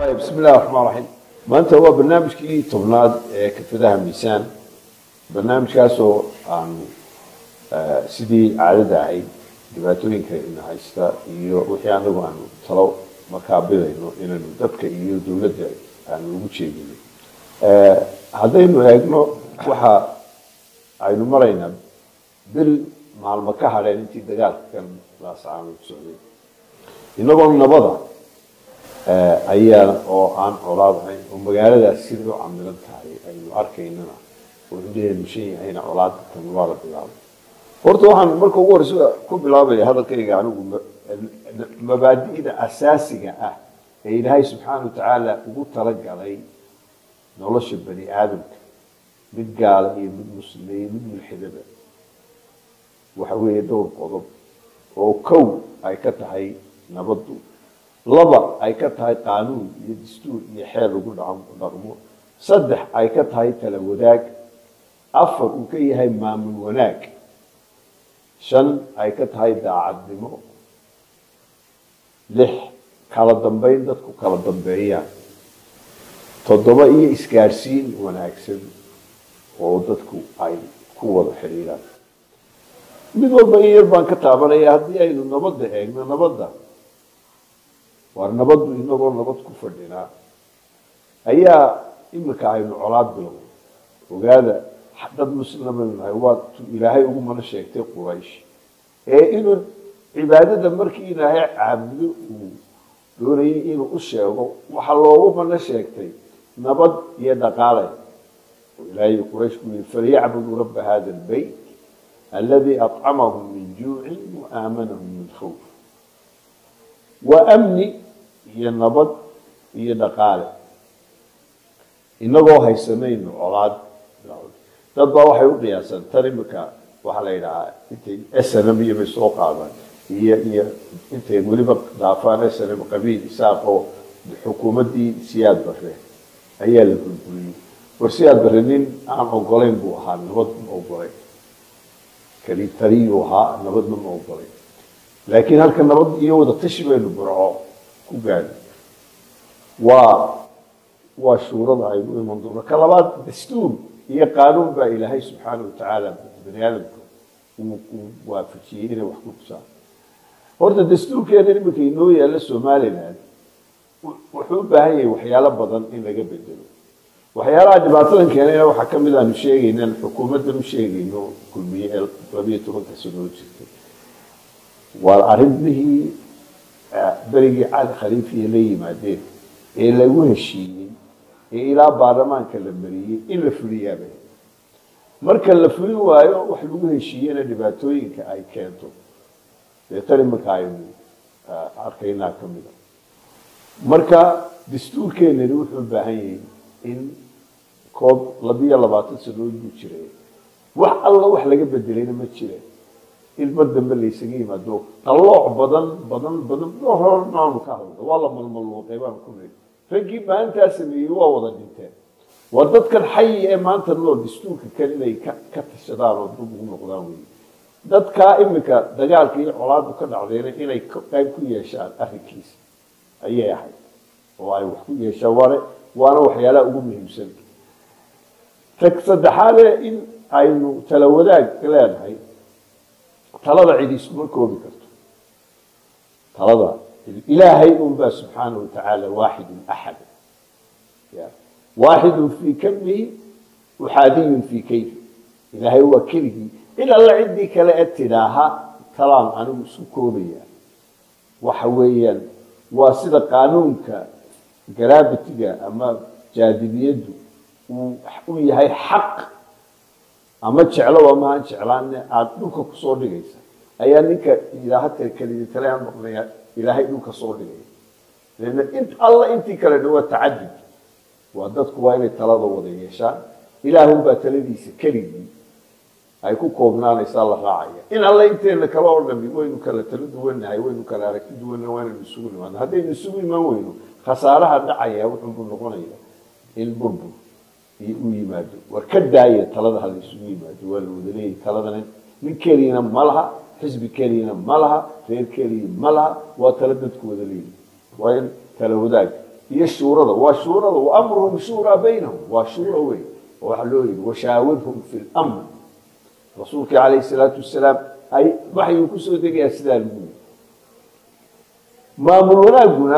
طيب بسم الله الرحمن الرحيم maanta waa barnaamijkii tobnaad ee kafadaha miisaan barnaamijkaasoo aanu sidii caadada ahayd dhibaatooyinka ina haysta iyo wixii anagu aanu talo markaa bidayno inaynu dadka iyo dowladda aanu ugu jeedino haddaynu eegno waxa aynu maraynaa bil maalmo ka hadheen intii dagaalka kan laasacaanu socday inagoo nabada ayaa oo aan colaadahayn oo magaaladaas sida u camilan tahay aynu arkaynana oo indheheenu shan yahayna colaada tan waa la bilaabay horta waxaan marka ugu horeysa ku bilaabaya hadalkayga anigu mabaadi'da asaasiga ah ee ilaahay subxaana watacaala ugu talagalay nolosha bani aadamka mid gaala iyo mid muslima iyo mid mulxidaba waxa weeye dhowr qodob oo kow ay ka tahay nabaddu laba ay ka tahay qaanuun iyo dastuur iyo xeer lagu dhaqmo saddex ay ka tahay tala wadaag afar uu ka yahay maamul wanaag shan ay ka tahay daacadnimo lix kala dambeyn dadku kala dambeeyaan toddoba iyo isgaadhsiin wanaagsan oo dadku ay ku wada xidhiiraan mid walba in yar baan ka taabanaya haddii aynu nabadda eegno nabadda waar nabaddu inagoo nabad ku fadhinaa ayaa imika aynu colaad bilowno ogaada dad muslima baynu nahay waa ilaahay ugu mana sheegtay quraysh ee inuu cibaadada markii ilaahay caabudo uu doonayay inuu u sheego waxaa loogu mana sheegtay nabad iyo dhaqaale oo ilaahay quraysh ku yiri falyacbuduu rabba hada albayt alladii acamahum min juucin wa aamanahum min khawf waa amni iyo nabad iyo dhaqaale inagoo haysanayno colaad dad baa waxay u qiyaasaan tan imika waxaa la yidhahaa intay snm iyo bay soo qaadaan iyo iyo intay weliba dhaafaan snm qabiil isaaq oo xukuumaddii siyaad bare ayaa la burburiyey war siyaad bare nin aan ogolayn buu ahaa nabad ma ogolayn kali taliyuu ahaa nabadna ma ogolayn laakiin halka nabad iyo wada tashi baynu burco ku gaadhi waa waa shuurada aynu iman doono ka labaad dastuur iyo qaanuun baa ilaahay subxaana watacaala bani aadamka uu waafajiyey inay wax ku tusaan horta dastuurkeena iminka inoo yaalla somaliland wuxuu u baahan yahay waxyaalo badan in laga bedelo waxyaalaha dhibaatadan keenayna waxaa ka mid aanu sheegaynan xukuumaddan u sheegayno kulmiye ee labiyo tobanka sanoo jirtay waa arrimihii berigii cali khaliifiya la yimaadeen ee lagu heshiiyey ee ilaa baarlamaanka la mariyey in la fuliyaaba marka la fulin waayo wax lagu heshiiyena dhibaatooyinka ay keento dee tan iminka aynu arkaynaa ka mida marka dastuurkeenani wuxuu u baahan yahay in koob labiyo labaatan sanood buu jiray wax alla wax laga bedelayna ma jireen ilma dambe laysaga yimaado qalooc badan badan badan hornaanu ka hadlo waa la malmaluuqay baan ku niri raggii maalintaa sameeyey waa wada dhinteen waa dadkan xayi ee maanta nool dastuurka kale inay ka ka tashadaan oo dib ugu noqdaan wey dadkaa iminka dagaalka iyo colaadu ka dhacdayna inay qayb ku yeeshaan arrinkiisa ayay ahayd oo ay wax ku yeeshaan waana waana waxyaalaha ugu muhiimsan tag saddexaade in aynu tala wadaag leenahay talada cid isuma koobi karto talada ilaahay unbaa subxaana watacaala waaxidun axad waaxidun fii kamihi uxaadiyun fii kayfi ilaahay waa keligii cid alla ciddii kale ee tidhaaha talaan anigu isu koobaya waxa weeyaan waa sida qaanuunka gravitiga ama jaadibiyaddu uu u yahay xaq ama jeclo ama aan jeclaanne aada dhulka kusoo dhigaysa ayaa ninka ilaaha kelidi tale aan maqlaya ilaahay dhulka soo dhigaya leanna int alla intii kale dhan waa tacadud waa dadku waa inay talada wada yeeshaan ilaahunbaa taladiisa keligii ay ku koobnaanaysaa la raacaya in alla inteena kale oo dhami waynu kala talo duwannahay waynu kala aragti duwannahay waanaynu isugu nimaano haddaynu isugu imaan weyno khasaaraha dhacaya wuxuunbuu noqonaya in burbur iyo u yimaado war ka daaya talada hala isugu yimaado waa la wada leeyahy taladana nin keliyana ma laha xisbi keliyana ma laha reer keliya ma laha waa tala dadku wada leeyahy waa in tala wadaag iyo shuurada waa shuurada wa amruhum shuuraa baynahum waa shuura weyn oo waxaa loo yidhi washaawirhum fi lamr rasuulkii calayhi salaatu wasalaam ay waxyuu kusoo degayaa sidaa lagu yidhi maamul wanaaguna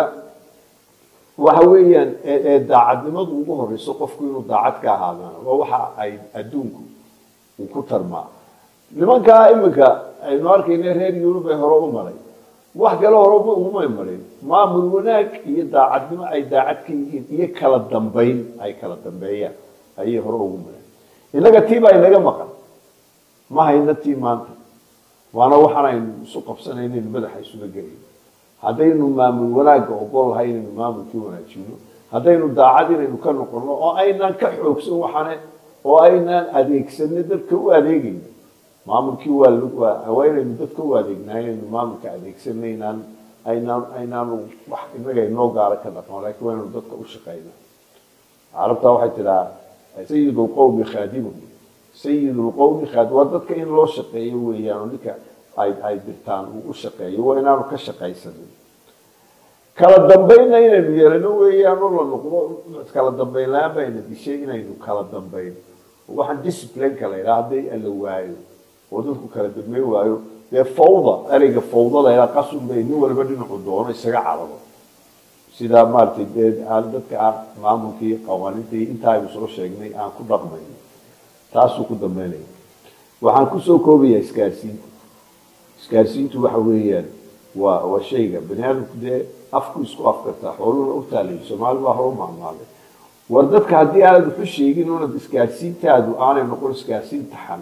waxa weeyaan ee daacadnimadu ugu horeyso qofku inuu daacad ka ahaadaan waa waxa ay adduunku uu ku tarmaa nimankaa iminka aynu arkayna reer yurub ee hore u maray wax kale hore ugumay marin maamul wanaag iyo daacadnimo ay daacad ka yihiin iyo kala dambayn ay kala dambeeyaan ayay hore ugu mareen innaga tii baa inaga maqan ma hayna tii maanta waana waxaan aynu isu qabsanaynayn madaxa isula gelayn haddaynu maamul wanaagga ogol lahay inaynu maamulkii wanaajino haddaynu daacad inaynu ka noqono oo aynaan ka xoogsan waxane oo aynaan adeegsanno dadka u adeegayno maamulkii waa waa inaynu dadka u adeegnaa inaynu maamulka adeegsanno inaan aynaan aynaanu wax inaga inoo gaara ka dhaqmo laakiin waa inaynu dadka u shaqayna carabtaa waxay tidhaha sayid lqowmi khaadimuhu sayid lqowmi khaadim waa dadka in loo shaqeeyo weeyaan oo ninka ay ay dirtaan uu u shaqeeyo waa inaanu ka shaqaysanin kala dambaynna inaynu yeelano weeyaan oo la noqdo kala dambayn la-aan bayna dishay inaynu kala dambayn waxaan disciplineka la yidhaha hadday la waayo oo dadku kala dambayn waayo dee fawda ereyga fawda la yidhaha qasun bay nin waliba dhinacu doono isaga carabo sidaa maaragtay dee aan dadka aan maamulkii qawaaniinta iyo intaa aynu soo sheegnay aan ku dhaqmayno taasuu ku dambeynaya waxaan kusoo koobayaa isgaarsiinta isgaarsiintu waxa weeyaan waa waa shayga bani aadamku dee afku isku afkartaa xooluhuna u taalay soomaali baa hore u maamaalay war dadka haddii aanad waxu sheegin oonad isgaarsiintaadu aanay noqon isgaarsiin taxan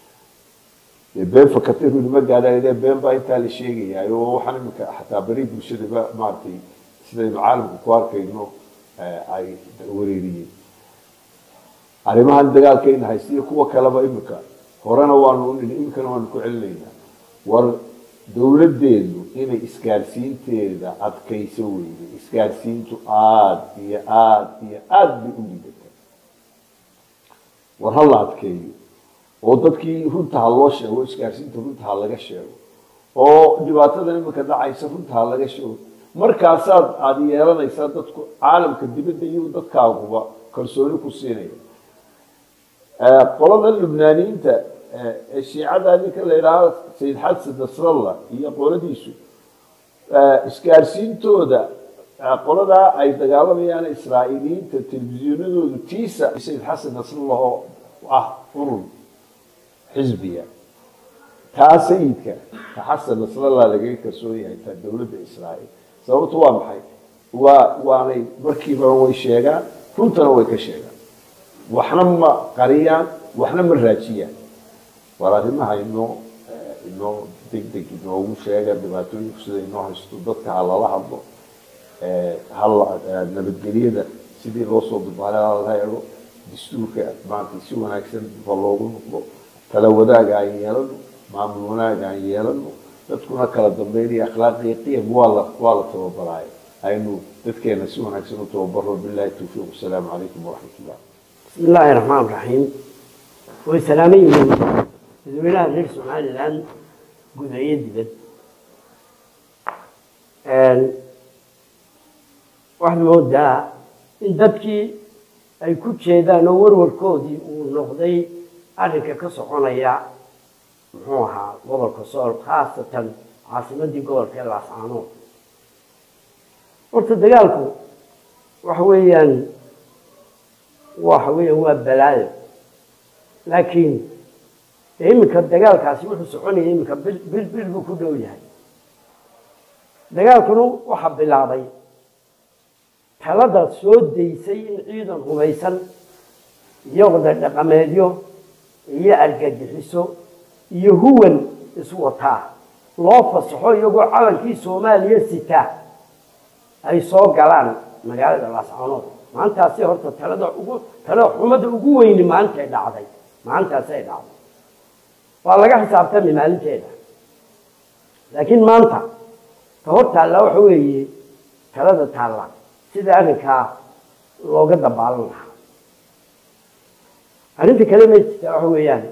dee been fakatiru nima gaadhaa been baa intaa la sheegayaa oo waxaan iminka xataa beri bulshadaba maaragtay sidaynu caalamka ku arkayno ay wareeriyeen arrimahan dagaalkayna haysta iyo kuwa kaleba imika horena waanu nini iminkana waanu ku celinaynaa war dowladdeedu inay isgaarsiinteeda adkayso weyday isgaarsiintu aada iyo aada iyo aada bay u liidata war ha la adkeeyo oo dadkii runta ha loo sheego isgaarsiinta runta ha laga sheego oo dhibaatadan iminka dhacaysa runta ha laga sheego markaasaad aada yeelanaysaa dadku caalamka dibadda iyo dadkaaguba kalsooni ku siinaya qolada lubnaaniyiinta ee shiicada ninka la yidhaahdo sayid xasan nasrallah iyo qoladiisu isgaarsiintooda qoladaa ay dagaalamayaan israa'iiliyiinta telefishinadoodu tiisa sayid xasan nasrallah oo ah urur xisbiya taa sayidka ta xasan nasrallah lagaga kalsoon yahay ta dowladda israa'iil sababtu waa maxay waa waanay markiiba way sheegaan runtana way ka sheegaan waxna ma qariyaan waxna ma raajiyaan war arrimaha inoo inoo deg deg inoogu sheega dhibaatooyinku sida inoo haysto dadka ha lala hadlo hala nabadgelyada sidii loo soo dubaalay hala eego dastuurka maanta si wanaagsan ba loogu noqdo tala wadaaga aan yeelano maamul wanaaga aan yeelano dadkuna kala dambeynaya akhlaaqiyo qiyam waa la waa la tababaraayo aynu dadkeena si wanaagsan u tababaro billahi tawfiiq wasalaamu calaykum waraxmat ullah بسم الله الرحمن الرحيم وسلامين dadweynaha reer somalilan gudayo dibad waxaad moodaa in dadkii ay ku jeedaan oo warwarkoodii uu noqday arrinka ka soconaya muxuu ahaa gobolka sool khaasatan caasimadii gobolka ee laascaanood horta dagaalku waxa weeyaan waxa weeyaan waa balaayo laakiin iminka dagaalkaasi wuxuu soconaya iminka bil bil bil buu ku dhow yahay dagaalkuna waxaa bilaabay talada soo daysay in ciidan hubaysan iyo wada dhaqameedyo iyo argagixiso iyo huwan iswataa loo fasaxo iyagoo calankii soomaaliya sitaa ay soo galaan magaalada laascaanood maantaasi horta talada ugu talada xumada ugu weyni maalintay dhacday maalintaasay dhacday waa laga xisaabtami maalinteeda laakiin maanta ta hor taalla waxa weeye talada taalla sida arrinkaa looga dabaalan lahaa arrinta kale ma jirta waxa weeyaan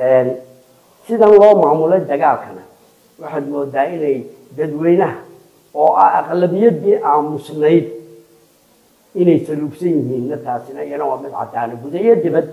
sidan loo maamulay dagaalkana waxaad moodaa inay dadweynaha oo ah aqlabiyadii aamusnayd inay saluugsan yihiinna taasina iyana waa mid caddaana gudayo dibad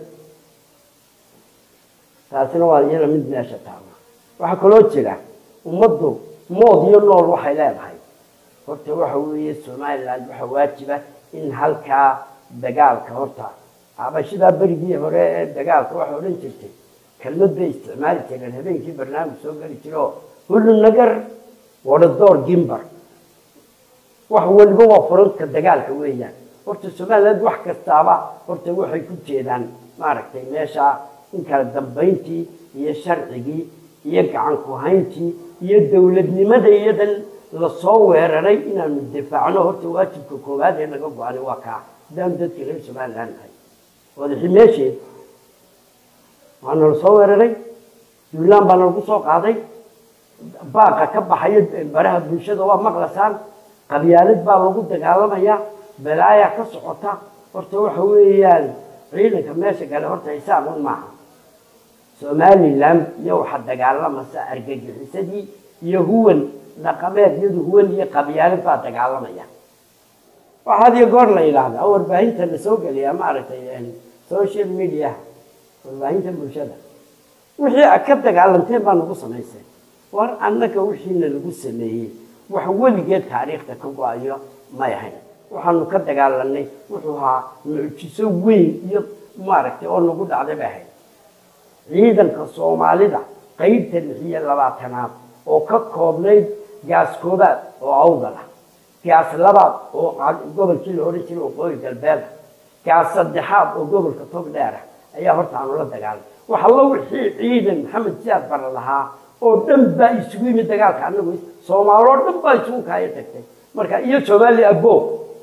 taasina waa iyana mid meesha taala waxaa kaloo jira ummaddu mood iyo nool waxay leedahay horta waxa weeye somaliland waxaa waajiba in halkaa dagaalka horta abashidaa berigii hore ee dagaalka waxay odhan jirtay kelmad bay isticmaali jireen habeenkii barnaamij soo geli jira oo hullu nagar wadadoor gimbar wax waliba waa furanka dagaalka weeyaan horta somaliland wax kastaaba horta waxay ku jeedaan maaragtay meesha in kala dambayntii iyo sharcigii iyo gacan ku-hayntii iyo dowladnimada iyadan lasoo weeraray inaanu difaacno horta waajibka koowaad ee naga go-anay waa kaa haddaanu dadkii reer somaliland nahay wadaxi meesheed waana lasoo weeraray duulaan baana lagu soo qaaday baaqa ka baxayo baraha bulshada waa maqlasaan qabyaalad baa lagu dagaalamayaa balaaya ka socota horta waxa weeyaan ciidanka meesha gale horta isaaqun maaha somaliland iyo waxa dagaalamasa argagixisadii iyo huwan dhaqameed iyadu huwan iyo qabyaalad baa dagaalamaya waxaad iyo goor la yidhaahdaa warbaahinta la soo geliyaa maaragtay social media warbaahinta bulshada wixii a ka dagaalanteen baa nagu samaysay war annaga wixiina lagu sameeyey wax weligeed taariikhda ka go-ayo may ahayn waxaanu ka dagaalanay wuxuu ahaa mucjiso weyn iyo maaragtay oo nagu dhacday bay ahayd ciidanka soomaalida qeybta lix iyo labaatanaad oo ka koobnayd gaas koobaad oo awdal ah gaas labaad oo gobolkii la odhan jiray waqooyi galbeeda gaas saddexaad oo gobolka tog dheer ah ayaa horta aanu la dagaalamay wax allo wixii ciidan maxamed siyaad bara lahaa oo dhan baa isugu yimid dagaalka anagu soomaaloo dhan baa isugu kaaya tagtay marka iyo soomaali abo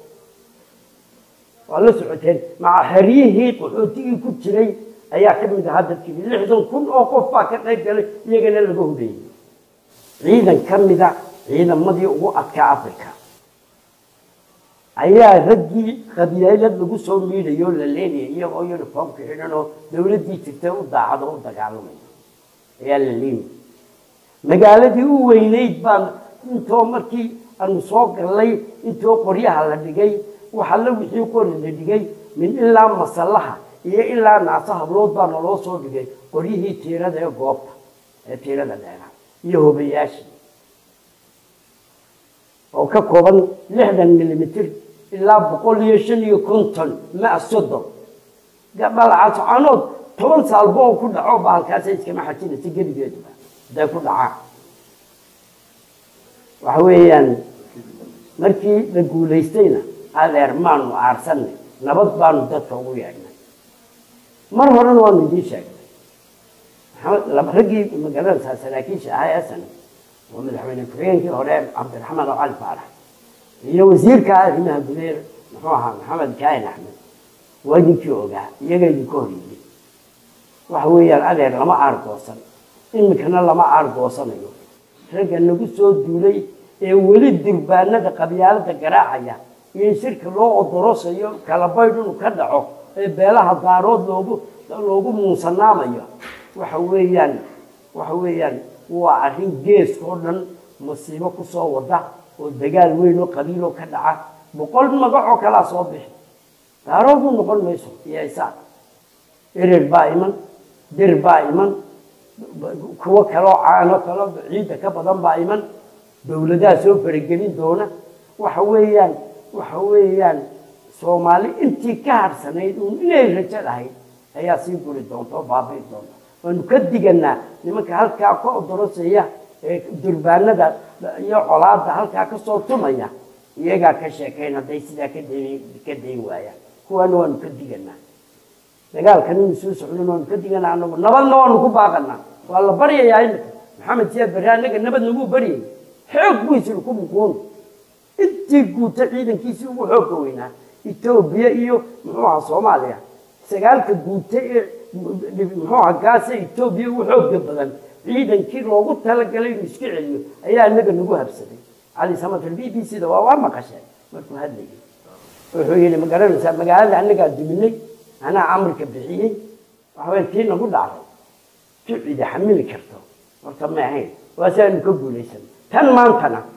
waa la socoteen maca xeryihii qaxootigii ku jiray ayaa ka mid ahaa dadkii lixdan kun oo qof baa ka qayb galay iyagana laga hubeeyey ciidan ka mida ciidamadii ugu adkaa africa ayaa raggii qabyaalad lagu soo miidayo la leenayay iyagoo uniformka xidhan oo dowladdii jirtay u daacad oo u dagaalamaya ayaa la leemayay magaaladii u weynayd baan intoo markii aanu soo gallay intoo qoryaha la dhigay waxalla wixii qori la dhigay min ilaa masallaha iyo ilaa naasa hablood baa naloo soo dhigay qoryihii tiirada ee goobta ee tiirada dheeraa iyo hobayaashii oo ka kooban lixdan milimitr ilaa boqol iyo shan iyo konton ma soddon balcascanood toban saalbo oo ku dhaco ba halkaasa iskama xajinaysa geligeeduba haday ku dhacaan waxa weeyaan markii la guulaystayna adeer maanu aarsanay nabad baanu dadka ugu yeedhnay mar horena waanu idiin sheegnay raggii magaranaysaa saraakiisha ahaa esan oo madaxweyne ku-xigeenkii hore cabdiraxmaan oo cali faarax iyo wasiirka arrimaha gudeer muxuu ahaa maxamed kaahin axmed waa idinkii ogaa iyaga idinka horyeeyey waxa weeyaan adeer lama aargoosan iminkana lama aargoosanayo ragga nagu soo duulay ee weli durbaanada qabyaalada garaacaya iyo shirka loo odorosayo kala baydh inuu ka dhaco ee beelaha daarood loogu loogu muunsanaamayo waxa weeyaan waxa weeyaan waa arrin geeska oo dhan masiibo kusoo wada oo dagaal weyn oo qabiiloo ka dhaca boqol magacoo kalaa soo bixi daarood u noqon mayso iyo isaaq erer baa iman dir baa iman kuwo kaloo caano kaloo ciidda ka badan baa iman dowladaha soo faragelin doona waxa weeyaan waxa weeyaan soomaali intii ka harsanayd uun inay rajo lahayd ayaa sii guri doonta oo baabi'i doonta waanu ka diganaa nimanka halkaa ka odorosaya ee durbaanada iyo colaada halkaa kasoo tumaya iyagaa ka sheekayn hadday sidaa ka dayn ka dayn waayaan kuwaana waanu ka diganaa dagaalkan inu soo socdon waanu ka diganaa anagu nabadna waanu ku baaqanaa waa la baryayaa imika maxamed siyaad barre annaga nabad nagu baryay xoog buu isiri ku muquun intii guuta ciidankiisii ugu xoogga weynaa etoobiya iyo muxuu ahaa soomaaliya sagaalka guuta ee muxuu ahaa gaasa etoobiya ugu xoogga badan ciidankii loogu talagalay inuu iska celiyo ayaa inaga nagu habsaday cali samatar b b c da waa waa maqasheen markuu hadlayay wuxuu yidhi ma garanaysaa magaalada annagaa duminay anaa amarka bixiyey waxaway tii nagu dhacday tu cidi xamili karto horta ma ahayn waa si aynu ka guulaysan tan maantana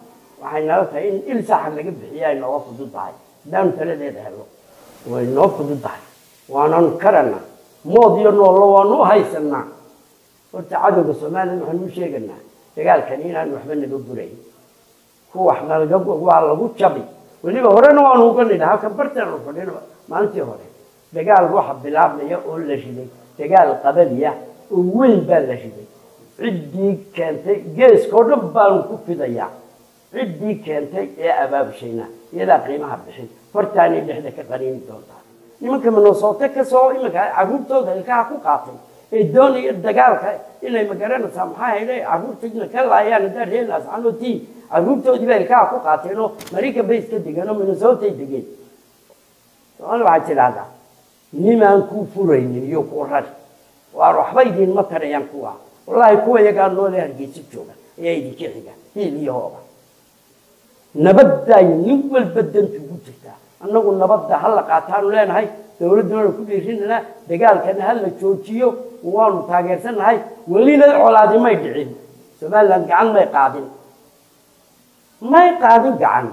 waxay nala tahay in il saxa laga bixiya ay nooga fudud tahay haddaanu taladeeda helno way noo fudud tahay waananu karana mood iyo noollo waanu u haysanaa horta cadowga somalilan waxaanu u sheeganaa dagaalkani inaan waxba naga gurayn kuwax nalaga waa lagu jabi weliba horena waanu uga nidha halkan barteenu fadhino maalintii hore dagaal waxa bilaabmaya oo la riday dagaal qabaliya oo weyn baa la riday ciddii keentay geeskao dhan baanu ku fidayaa ciddii keentay ee abaabushayna iyadaa qiimaha bixin hortaanay dhexda ka qaniini doontaa nimanka minnesota kasoo iminka caruurtooda ilkaha ku qaatay ee doonaya dagaalka inay magaranaysaa maxaa hele caruurtayna ka laayaan haddaa reenaas canotii caruurtoodii baa ilkaha ku qaateen oo maraykan bay iska degeen oo minnesota ay degeen somaali waxaad tidhaahdaa nimaan kuu furaynin iyo kuu rari waar waxba idinma tarayaan kuwa wallaahi kuwa yagaa noole hargeysa jooga ayaa idinka xiga hiil iyo hooba nabaddaay nin walba dantu ugu jirtaa annagu nabadda ha la qaataanu leenahay dowladduna ku dhiirinanaa dagaalkana ha la joojiyo waanu taageersannahay welina colaadi may dhicin somaliland gacan may qaadin may qaadin gacan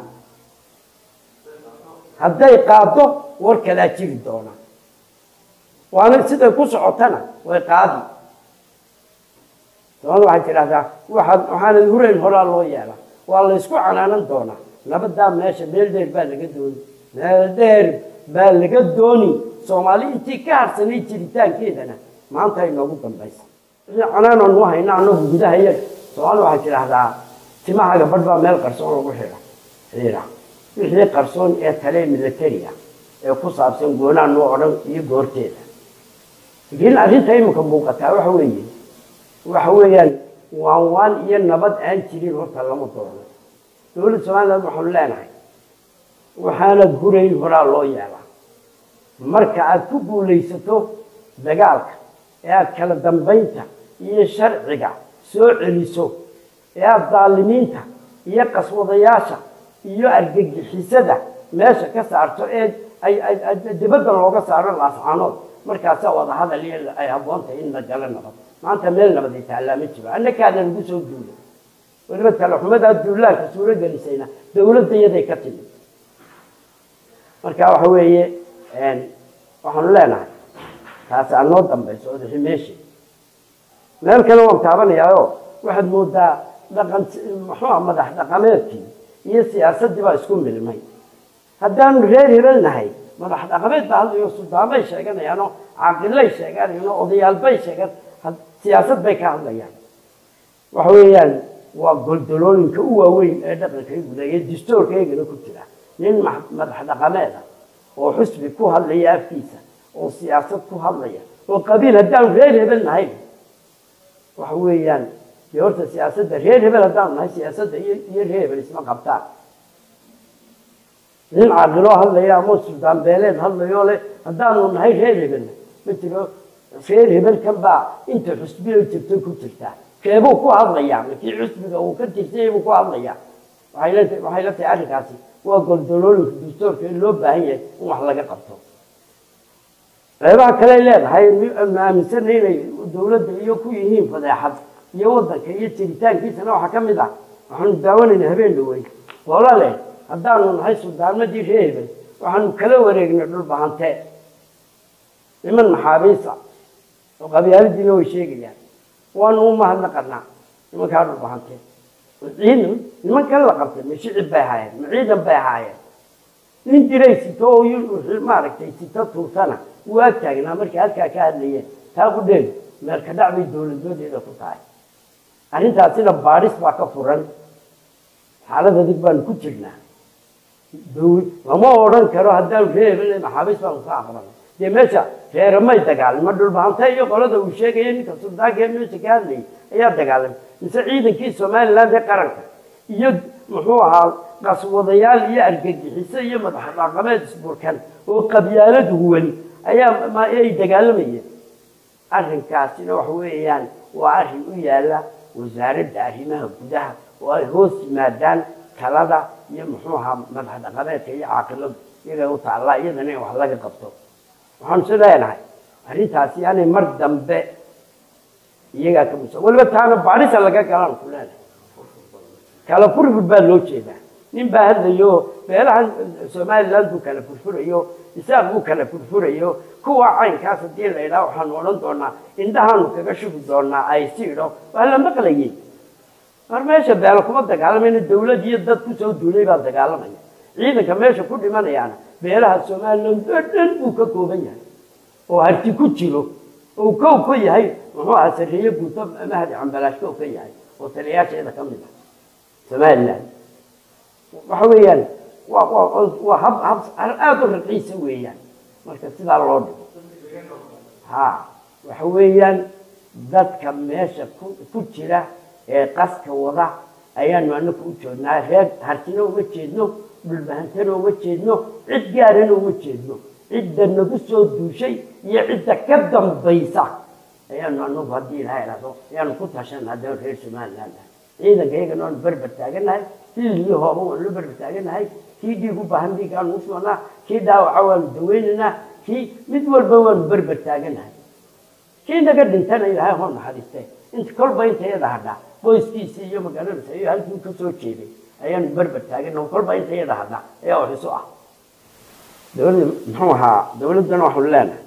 hadday qaado war kalaa jiri doona waana siday ku socotana way qaadi soomaalida waxay tidhahdaa waxaad waxaanad hurayn horaa loo yeela waa la ysku canaanan doonaa nabadaa meesha meel dheer baa laga dooni meel dheer baa laga dooni soomaali intii ka harsanay jiritaankeedana maanta ay noogu dambaysa canaananu hayna anagu gudaha iyaga soomaalida waxay tidhaahdaa timahaga badh baa meel qarsoon lagu xidha xiira wixii qarsoon ee tale militariga ee ku saabsan goonaa noo odhan iyo goorteeda laakiin arrinta imika muuqataa waxa weeye waxa weeyaan waan waan iyo nabad aan jirin horta lama doono dowladda somaliland waxaanu leenahay waxaanad hurayn horaa loo yeelaa marka aad ku guulaysato dagaalka ee aad kala dambaynta iyo sharciga soo celiso ee aada daalimiinta iyo qaswadayaasha iyo argagixisada meesha ka saarto ee dibadda looga saaro laascaanood markaasaa wadahadal iyo ay habboontahay in la galo nabad maanta meel nabad ay taallaa ma jiro annakaada lagu soo duulay weliba talaxumadaa duulaanka suuro gelisayna dowladda iyaday ka timid marka waxa weeye waxaanu leenahay taasi aan noo dambayso odaxi meesha meel kale waan taabanayaayo waxaad moodaa dhaqan muxuua madax dhaqameedkii iyo siyaasaddii baa isku milmay haddaanu reer hebel nahay madax dhaqameed baa hadlayo suldaanbay sheeganayaan oo caaqilay sheeganayaan oo odayaalbay sheegan siyaasad bay ka hadlayaan waxa weeyaan waa goldolooyinka u waaweyn ee dhaqanka guda iyo distoorka iyagana ku jira nin madax dhaqameed ah oo xusbi ku hadlaya afkiisa oo siyaasad ku hadlaya oo qabiil haddaanu reer hebel nahay waxa weeyaan dee horta siyaasadda reer hebel haddaanu nahay siyaasadda iyo iyo reer hebel isma qabtaan nin caaqiloo hadlaya ama suldaan beeleed hadlayoo leh haddaanu nahay reer hebelna ma jiro reer hebelkan baa inta xusbiya jirto ku jirtaa keebuu ku hadlayaa makii xusbiga uu ka tirsanyay buu ku hadlayaa waxay la waxay la tahay arrinkaasi waa goldolooyinka dastuurka in loo baahan yahay in wax laga qabto qeybaha kale leedahay aanu aaminsanay inay dowladda iyo ku yihiin fadeexad iyo waddanka iyo jiritaankiisana waxaa ka mid ah waxaanu daawanayna habeen dhaweyn hoola leh haddaanu nahay suldaanmadii reer hebel waxaanu kala wareegnay dhulbahante niman maxaabiisa oo qabyaaladiina way sheegayaan waanu u mahadnaqanaa nimankaa dhulbahante ciidan nimankan la qabtay ma shicib bay ahaayeen ma ciidan bay ahaayeen nin jiray sito oo maaragtay sito tuursana wuu ag taagnaa markay halkaa ka hadlayeen taa ku dheeg meelka dhac bay dowladnimadeeda ku tahay arrintaasina baadhis baa ka furan xaalad adig baanu ku jirnaa lama odhan karo haddaanu reebel maxaabiis baanu ka aqbalay dee meesha reeramay dagaalama dhulbahanta iyo qolada uu sheegaya ninka suldaanka ee meesha ka hadlayay ayaa dagaalamay mise ciidankii somaliland ee qaranka iyo muxuu ahaa qaswadayaal iyo argagixiso iyo madax dhaqameed isburkan oo qabyaalad huwan ayaa ay dagaalamayeen arrinkaasina waxa weeyaan waa arrin u yaala wasaaradda arrimaha gudaha oo ay hoos yimaadaan talada iyo muxuu ahaa madax dhaqameedka iyo caaqiladu iyagay u taallaa iyadana in wax laga qabto waxaanu si leenahay arrintaasi yaanay mar dambe iyagaa ka musa weliba taana baadhisa laga galaan ku leenahay kala furfur baa loo jeedaa nin baa hadlayo beelahan somaliland buu kala furfurayo isaaq buu kala furfurayo kuwa caynkaas haddii la idhaha waxaanu odhan doonaa indhahaanu kaga shubi doonaa ay si idho waa la maqlayay mar meesha beelo kuma dagaalamayna dawlad iyo dad kusoo duulay baa dagaalamaya ciidanka meesha ku dhimanayaana beelaha somaliland oo dhan buu ka kooban yahay oo harti ku jiro oo kow ka yahay muxuu aha sarreeye guuto mahdi cambalaash kow ka yahay oo taliyaasheeda ka mid ah somaliland waxa weeyaan waa waa waa hab hab aada u raqiisa weeyaan marka sidaa loo dhigo ha waxa weeyaan dadka meesha ku ku jira ee qaska wada ayaanu anaku u joognaa reer hartina uma jeedno dhulbahantana uma jeedno cid gaarana uma jeedno cidda nagu soo duushay iyo cidda ka dambaysa ayaanu anagu haddii ilaha idhahdo ayaanu ku tashanaa dee reer somaliland ah ciidanka iyagana waanu berber taaganahay hilii hooba waanu la berber taaganahay kii dhiig u baahan dhiig aanu u sugnaa kii dhaawaca waanu daweynaynaa kii mid walba waanu berber taaganahay kii naga dhintana ilaahay hoo naxariiste inta kolba inta iyada hadhaa boyskiisii iyo magaaladasa iyo halkii ka soo jeeday ayaanu berber taagana kolba inta iyada hadhaa ayaa wax isu ah dowladda muxuu ahaa dowladdana waxaanu leenahay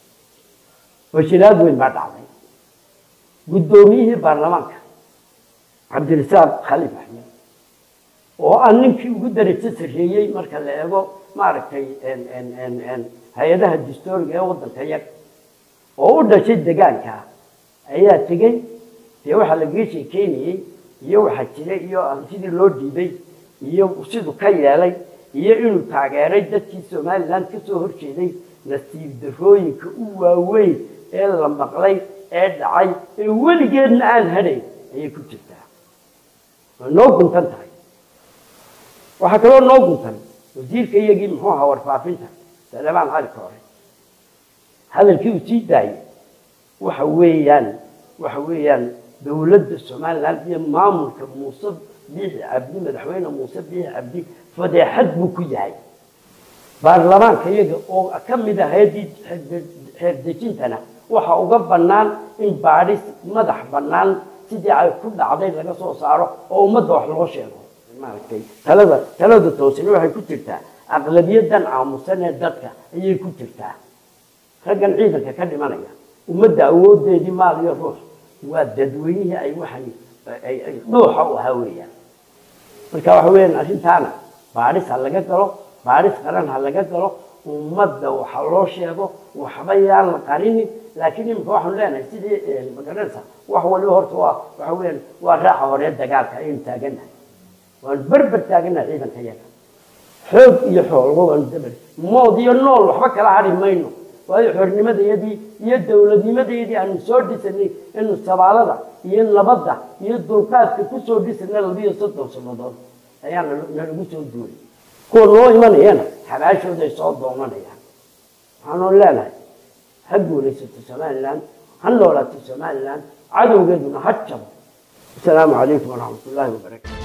washilaad weyn baa dhacday guddoomiyihii baarlamaanka cabdirasaaq khaliif axmed oo aan ninkii ugu darajo sarreeyey marka la eego maaragtay hay-adaha dastooriga ee waddanka yag oo u dhashay degaanka ayaa tegey dee waxaa lagaga sheekeynayey iyo waxaa jira iyo sidii loo dhiibay iyo siduu ka yeelay iyo inuu taageeray dadkii somaliland ka soo horjeeday nasiib darrooyinka u waaweyn ee la maqlay ee dhacay ee weligeedna aan hadhayn ayay ku jirtaa way noo guntan tahay waxaa kaloo noo guntan wasiirka iyagii muxuu ahaa warfaafinta salemaan cali koore hadalkii uu sii daayey waxa weeyaan waxa weeyaan dowladda somaliland iyo maamulka muuse biixi cabdi madaxweyne muuse biixi cabdi fadeexad buu ku yahay baarlamaanka iyaga oo ka mid ah hay-addii xeerdejintana waxa uga bannaan in baadhis madax bannaan sidii ay ku dhacday laga soo saaro oo ummadda wax loo sheego maaragtay talada talada toosina waxay ku jirtaa aqlabiyadan aamusan ee dadka ayay ku jirtaa raggan ciidanka ka dhimanaya ummadda awoodeedii maal iyo ruux waa dadweynihii ay waxay dhuuxa u ahaa weeyaan marka waxa weeyaan arrintaana baadhis ha laga galo baadhis qaran ha laga galo ummadda waxa loo sheego waxba yaan la qarinin laakiin imika waxaanu leenahay sidii magaranaysa wax waliba horta waa waxa weeyaan waa raaxa hore dagaalka ayaynu taaganahay waanu berber taaganahay ciidanka yaga xoog iyo xoolba waanu dabar mood iyo nool waxba kala hadhi mayno waayo xornimadayadii iyo dowladnimadayadii aanu soo dhisanay inu sabaalada iyo nabadda iyo dulqaadka kusoo dhisanay labiyo soddon sannadood ayaa nalagu soo duulay kuwa noo imanayana xabaashooday soo doonanayaan waxaanu leenahay ha guulaysato somaliland ha noolaato somaliland cadowgeeduna ha jabo asalaamu calaykum waraxmat ullaahi wabarakatu